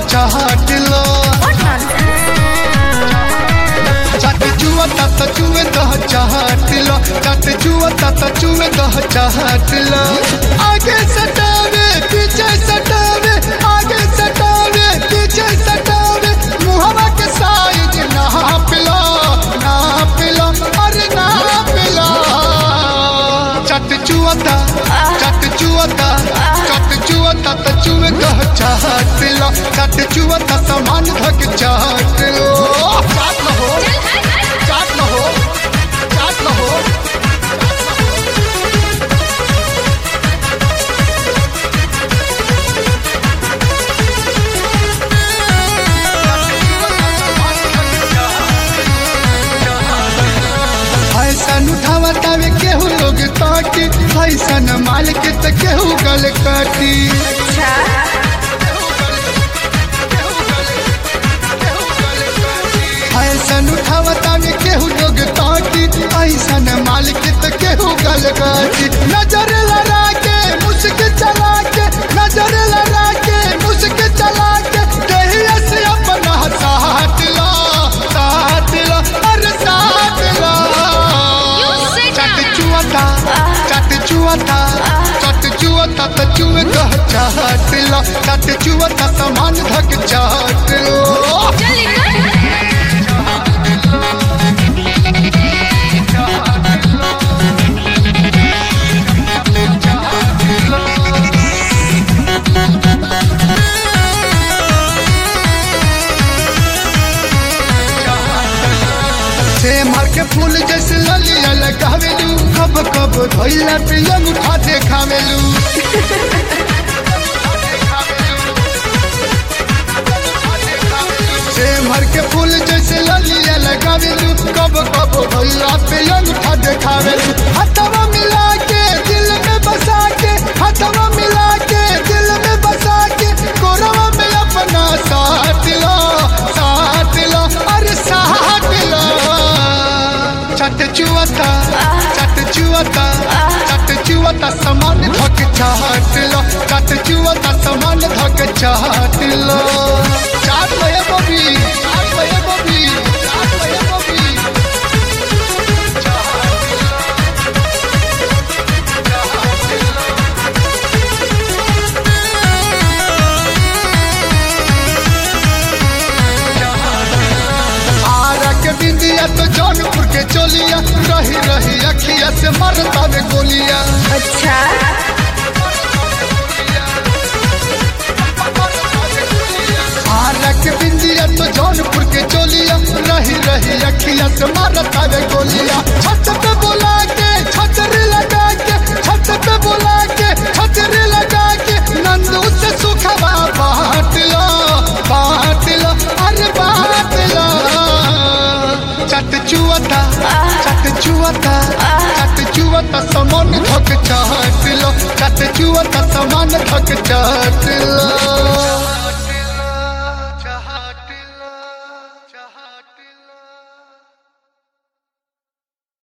चाट लो चाट चुआ ता चुए दह चाट लो चाट चुआ ता चुए दह चाट लो आगे सटावे पीछे सटावे आगे सटावे पीछे सटावे मुहवा के साइज नाप लो नाप लो अरे नाप लो चट चुअता चट चुअता चट चुअता त चुए कह चाट लो चट चुअता सामान धक चाट लो चाट लो हो चाट लो हो चाट लो हो ऐसन उठावा तावे केहू लोग ताकी ऐसन माल के त केहू गल काटी ऐसन उठावा तावे केहू लोग ताकी ऐसन माल के त केहू गल काटी नजर लड़ा के मुस्क चला के नजर लड़ा के मुस्क चला के कहिया से अपना साथ लो साथ लो अरे साथ लो चट चुअता चट चुअता चट चुअता त चुए कह चाट लो चट चुअता सामान धक चाट लो से मर के फूल जैसे ललिया लगावेलू कब कब धोइला पे अंगूठा देखावेलू से मर के फूल जैसे ललिया लगावेलू कब कब धोइला पे अंगूठा देखावेलू हथवा मिला के दिल में बसा के हथवा मिला के दिल में बसा के कोरवा में अपना साथ लो साथ लो अरे साथ लो चट चुअता चट चुअता चट चुअता समान धक चाट लो चट चुअता समान धक चाट लो चाट लो ये बबी चाट लो ये बबी चाट लो ये बबी आरा के बिंदिया तो जौनपुर के चोलिया रही रही अखिया से मरता में गोलिया अच्छा आरा के बिंदिया तो जौनपुर के चोलिया रही रही अखिया से मरता में गोलिया छत पे बोला के छतरी लगा के छत पे बोला के छतरी लगा के नंदू से सुखवा बांट लो बांट लो अरे बांट लो चट चुअता चट चुअता चट चुअता समान धक चाट लो चट चुअता समान धक चाट लो